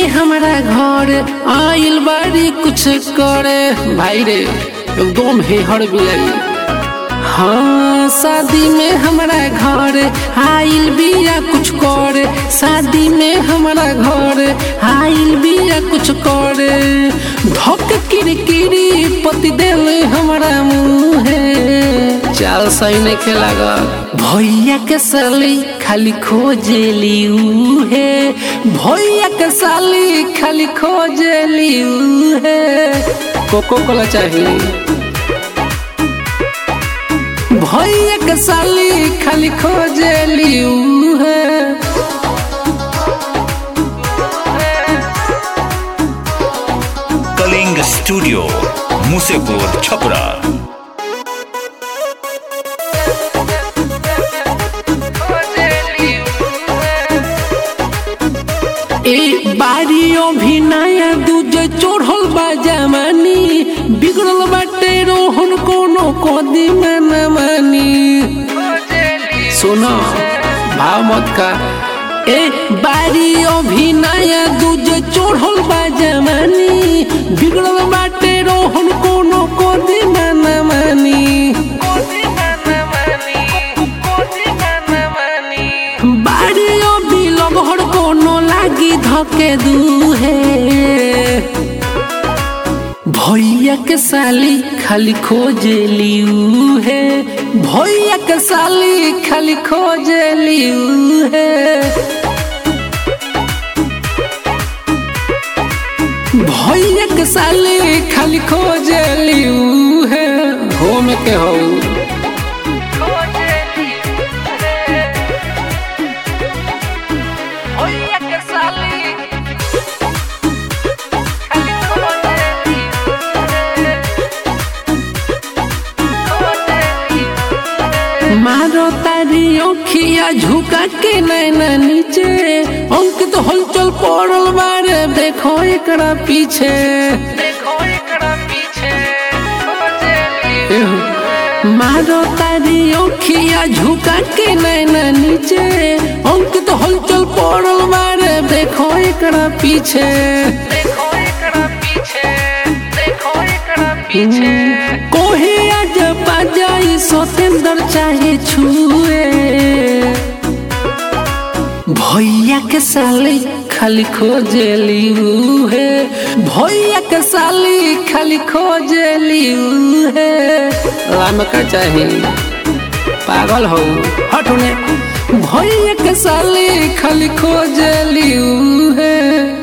में हमारा घर आइल बारी कुछ करे भाई रे एकदम हे हर बियाई हाँ शादी में हमारा घर आइल बिया कुछ करे शादी में हमारा घर आइल बिया कुछ करे धक किरकिरी पति दिल हमारा मुँहे चाल सही नहीं खेलागा भैया के साली खाली खोजेली उहे भैया के साली खाली खोजेली उहे कोको कोला चाहिए भैया के साली खाली खोजेली उहे कलिंग स्टूडियो मुसेपुर छपरा ए बारियों भी नया दूजे चोढ़ल बा जमानी बिगड़ल बाटे रोहन कोनो कोदी में न मानी सुनो भाव मत का ए बारियों भी नया दूजे चोढ़ल बा जमानी बिगड़ल बाटे रोहन कोनो कोदी में न मानी बारियों भी लगहर कोनो लागी धके दूहे भैया के साली खाली खोजेली उहे भैया के साली खाली खोजेली उहे भैया के साली खाली खोजेली उहे हो में के हो मारो तारी ओखिया झुका के नैना नीचे अंकित हलचल पड़ल बारे देखो एकरा पीछे एहो, मारो तारी ओखिया झुका के नैना नीचे अंकित हलचल पड़ल बारे देखो एकरा पीछे कोहे आज बाजाई सतेंद्र चाहे छुए भैया के साली खाली खोजेली उहे भैया के साली खाली खोजेली उहे राम का चाही पागल हो हटने भैया के साली खाली खोजेली उहे